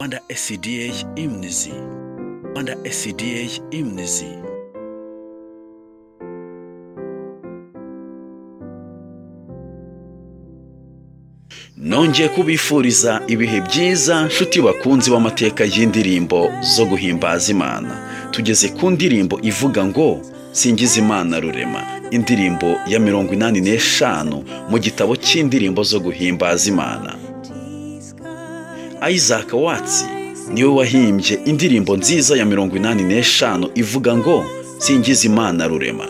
under SCDH Imnizi under SCDH Imnizi nongeye kubifuriza ibihe byiza nshuti bakunzi b'amateka y'indirimbo zo guhimbaza imana tugeze ku ndirimbo ivuga ngo singiza imana rurema indirimbo ya mirongo inani n'eshanu mu gitabo cy'indirimbo zo guhimbaza imana isaac watsi niwe wahimbye indirimbo nziza ya mirongo inani n'eshanu ivuga ngo singiza imana rurema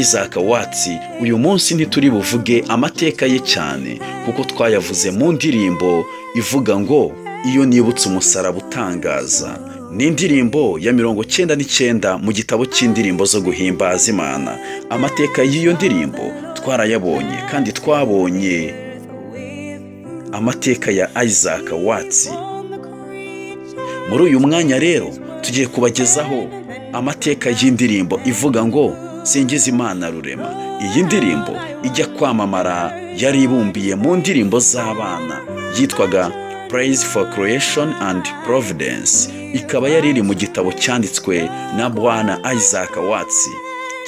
isaac watsi uyu munsi ntituri buvuge amateka ye cyane kuko twayavuze mu ndirimbo ivuga ngo iyo nibutse umusaraba utangaza ni indirimbo ya mirongo cyenda n'icyenda mu gitabo cy'indirimbo zo guhimbaza imana amateka y'iyo ndirimbo twarayabonye kandi twabonye amateka ya isaac watsi muri uyu mwanya rero tugiye kubagezaho amateka y'indirimbo ivuga ngo singiza imana rurema iyi ndirimbo ijya kwamamara yari ibumbiye mu ndirimbo z'abana yitwaga praise for creation and providence ikaba yari iri mu gitabo cyanditswe na bwana isaac watsi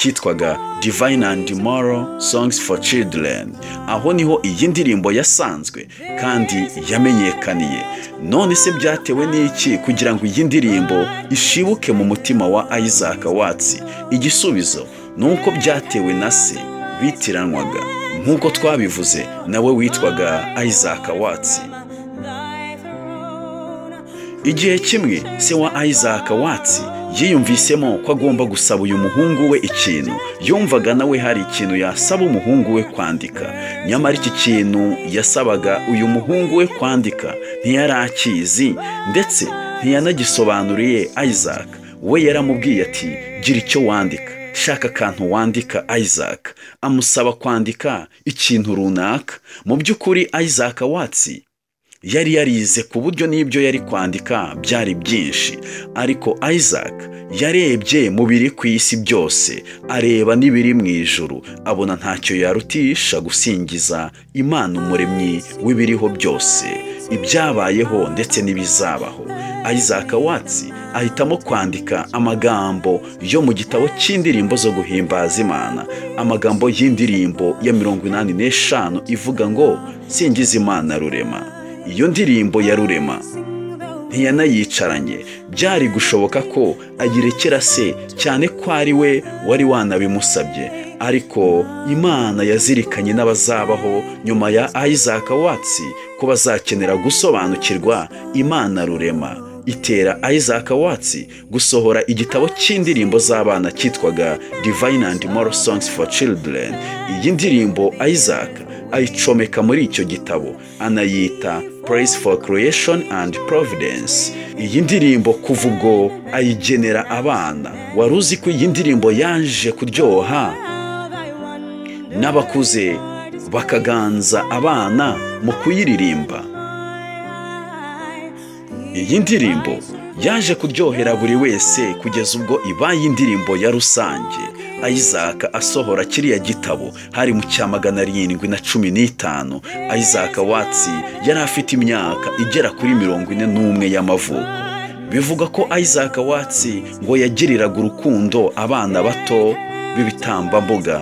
cyitwaga divine and moral songs for children aho niho iyi ndirimbo yasanzwe kandi yamenyekaniye none se byatewe n'iki kugira ngo iyi ndirimbo ishibuke mu mutima wa isaac watsi igisubizo nuko byatewe na se bitiranwaga nk'uko twabivuze nawe witwaga isaac watsi igihe kimwe se wa isaac watsi yiyumvisemo ko agomba gusaba uyu muhungu we ikintu yumvaga nawe hari ikintu yasaba umuhungu we kwandika nyamara iki kintu yasabaga uyu muhungu we kwandika ntiyari akizi ndetse ntiyanagisobanuriye isaac we yaramubwiye ati gira icyo wandika shaka akantu wandika isaac amusaba kwandika ikintu runaka mu by'ukuri isaac watsi yari yarize ku buryo n'ibyo yari kwandika byari byinshi ariko isaac yarebye mu biri ku isi byose areba n'ibiri mu ijuru abona ntacyo yarutisha gusingiza imana umuremyi w'ibiriho byose ibyabayeho ndetse n'ibizabaho isaac watsi ahitamo kwandika amagambo yo mu gitabo cy'indirimbo zo guhimbaza imana amagambo y'indirimbo ya mirongo inani n'eshanu ivuga ngo singiza imana rurema iyo ndirimbo ya rurema ntiyanayicaranye byari gushoboka ko ayirekera se cyane ko ari we wari wanabimusabye ariko imana yazirikanye n'abazabaho nyuma ya isaac watsi ko bazakenera gusobanukirwa imana rurema itera isaac watsi gusohora igitabo cy'indirimbo z'abana cyitwaga divine and moral songs for children iyi ndirimbo isaac ayicomeka muri icyo gitabo anayita praise for creation and providence iyi ndirimbo kuva ubwo ayigenera abana wari uzi ko iyi ndirimbo yaje kuryoha n'abakuze bakaganza abana mu kuyiririmba iyi ndirimbo yaje kuryohera buri wese kugeza ubwo ibaye indirimbo ya rusange isaac asohora kiriya gitabo hari mu cya magana arindwi na cumi n'itanu isaac watsi yari afite imyaka igera kuri mirongo ine n'umwe y'amavuko bivuga ko isaac watsi ngo yagiriraga urukundo abana bato b'ibitambambuga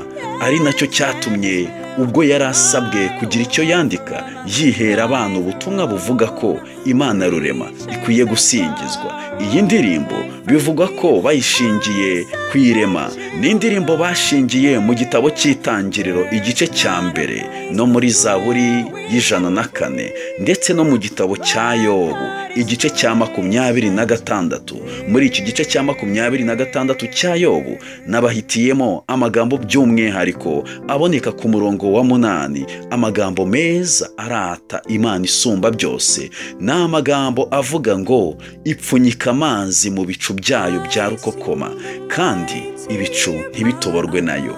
ari nacyo cyatumye ubwo yari asabwe kugira icyo yandika yihera abana ubutumwa buvuga ko imana rurema ikwiye gusingizwa iyi ndirimbo bivuga ko bayishingiye ku irema ni indirimbo bashingiye mu gitabo cy'itangiriro igice cya mbere no muri zaburi y'ijana na kane ndetse no mu gitabo cya yobu igice cya makumyabiri na gatandatu muri iki gice cya makumyabiri na gatandatu cya yobu n'abahitiyemo amagambo by'umwihariko aboneka ku murongo wa munani amagambo meza arata imana isumba byose ni amagambo avuga ngo ipfunyika amazi mu bicu byayo bya rukokoma kandi ibicu ntibitoborwe nayo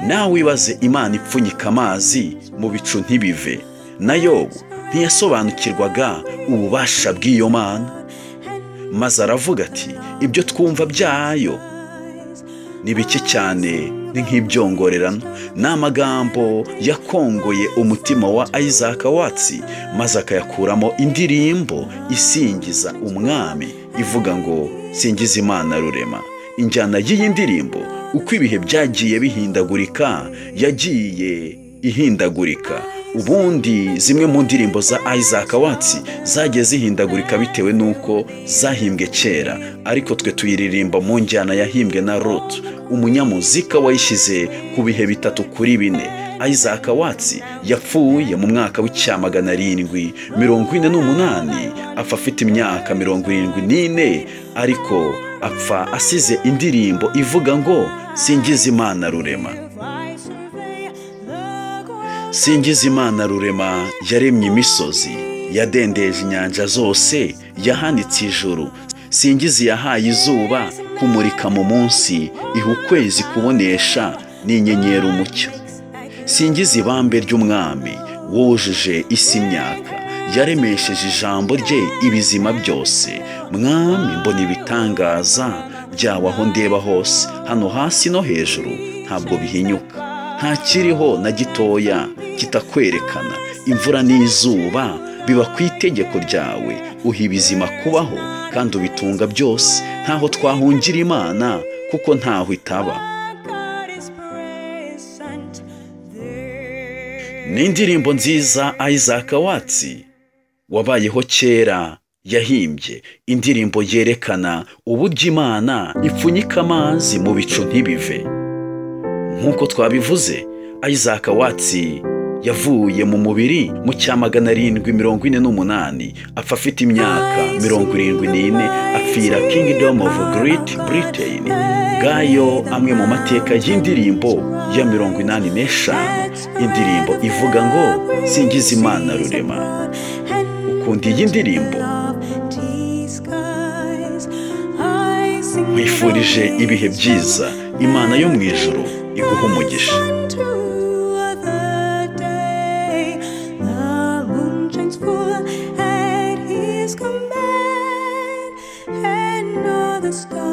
nawe wibaze imana ipfunyika amazi mu bicu ntibive nayo ntiyasobanukirwaga ububasha bw'iyo mana maze aravuga ati ibyo twumva byayo ni bike cyane ni nk'ibyongorerano ni amagambo yakongoye umutima wa isaac watsi maze akayakuramo indirimbo isingiza umwami ivuga ngo singiza imana rurema injyana y'iyi ndirimbo uko ibihe byagiye bihindagurika yagiye ihindagurika ubundi zimwe mu ndirimbo za isaac watsi zagiye zihindagurika bitewe n'uko zahimbwe kera ariko twe tuyiririmba mu njyana yahimbwe na rutu umunyamuzika wayishyize ku bihe bitatu kuri bine isaac watsi yapfuye mu mwaka w'icyamagana arindwi mirongo ine n'umunani apfa afite imyaka mirongo irindwi n'ine ariko apfa asize indirimbo ivuga ngo singiza imana rurema singiza imana rurema yaremye imisozi yadendeje inyanja zose yahanitse ijuru singiza iyahaye izuba kumurika mu munsi iha ukwezi kubonesha n'inyenyeri umucyo singiza ibambe ry'umwami wujuje isi imyaka yaremesheje ijambo rye ibizima byose mwami mbona ibitangaza byawe aho ndeba hose hano hasi no hejuru ntabwo bihinyuka ntakiriho na gitoya kitakwerekana imvura n'izuba biba ku itegeko ryawe uha ibizima kubaho kandi ubitunga byose ntaho twahungira imana kuko ntaho itaba ni indirimbo nziza isaac watsi wabayeho kera yahimbye indirimbo yerekana uburyo imana ipfunyika amazi mu bicu ntibive nk'uko twabivuze isaac watsi yavuye mu mubiri mu cya magana arindwi mirongo ine n'umunani apfa afite imyaka mirongo irindwi n'ine apfira kingdom of great britain ngayo amwe mu mateka y'indirimbo ya mirongo inani n'eshanu indirimbo ivuga ngo singiza imana rurema ukunda iyi ndirimbo nkwifurije ibihe byiza imana yo mu ijoro iguha umugisha The stars.